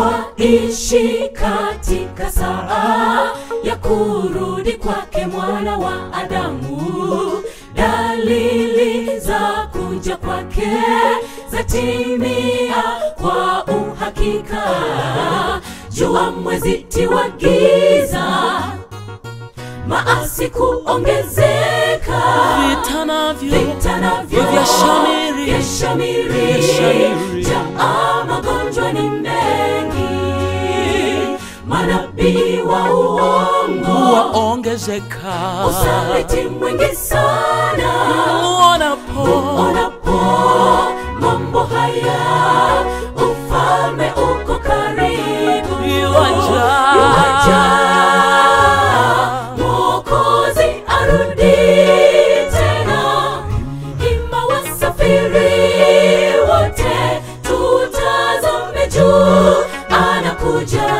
twaishi katika saa ya kurudi kwake mwana wa Adamu. Dalili za kuja kwake zatimia kwa uhakika. Jua, mwezi, tiwa giza, maasi kuongezeka, vita navyo vita navyo vyashamiri. vyashamiri, Vyashamiri. jaa magonjwa ni mengi, manabii wa uongo, waongezeka usaliti mwingi sana. uonapo Unapo mambo haya, ufalme uko karibu, Yuaja. Yuaja. Mwokozi arudi tena, ima wasafiri wote, tutazame juu, anakuja.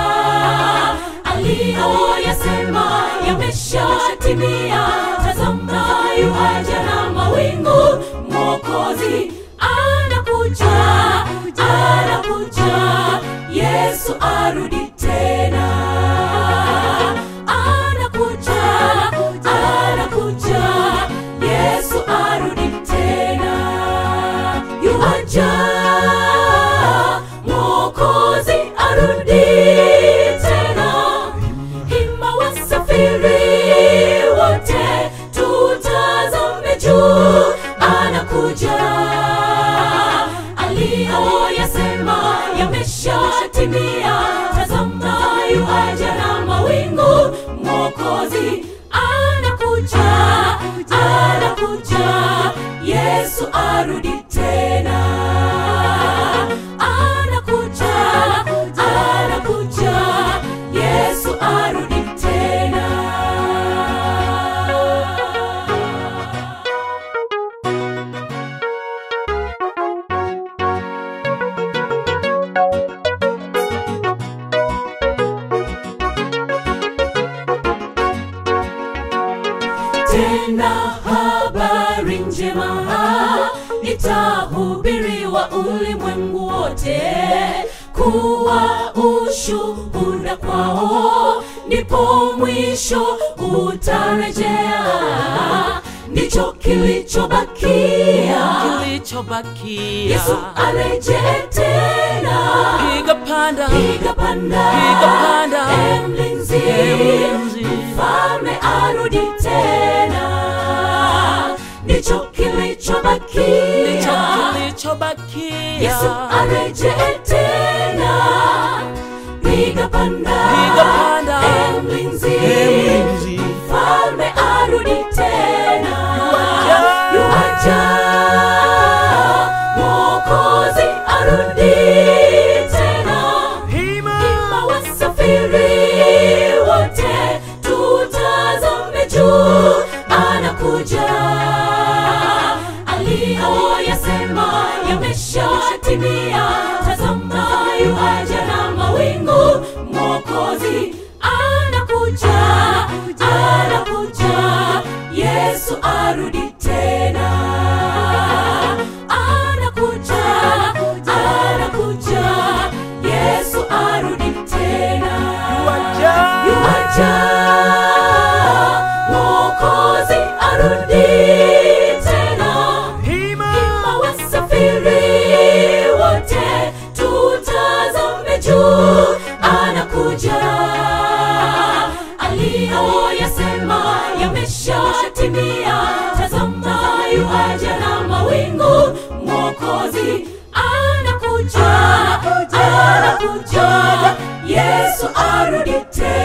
Aliyoyasema yameshatimia, tazama yuaja na mawingu, Mwokozi anakuja, anakuja, Yesu arudi tena anakuja, anakuja, Yesu arudi tena. Yuaja, Mwokozi arudi tena. Hima wasafiri wote, tutazame juu, anakuja. Aliyoyasema yameshatimia, tazama yuaja na mawingu, Mwokozi anakuja, anakuja, Yesu arudi tena. Anakuja, anakuja, Yesu arudi tena. tena habari njema itahubiriwa ulimwengu wote kuwa ushuhuda kwao ndipo mwisho utarejea ndicho kilichobakia kilichobakia yesu arejee tena piga panda piga panda Piga panda. e mlinzi mlinzi. mfalme arudi tena ndicho ndicho kilichobakia kilichobakia yesu arejee tena piga panda Piga panda. e mlinzi E mlinzi. mfalme arudi tena Yuaja. yuaja mwokozi arudi tena hima Ima wasafiri wote, tutazame juu, anakuja. Aliyoyasema yameshatimia, tazama yuaja na mawingu, Mwokozi anakuja, anakuja, Yesu arudi tena. Anakuja, anakuja, Yesu arudi tena. Yuaja, Mwokozi arudi tena. hima Ima wasafiri wote, tutazame juu, anakuja. Aliyoyasema yameshatimia, tazama yuaja na mawingu, Mwokozi anakuja, anakuja, Yesu arudi tena.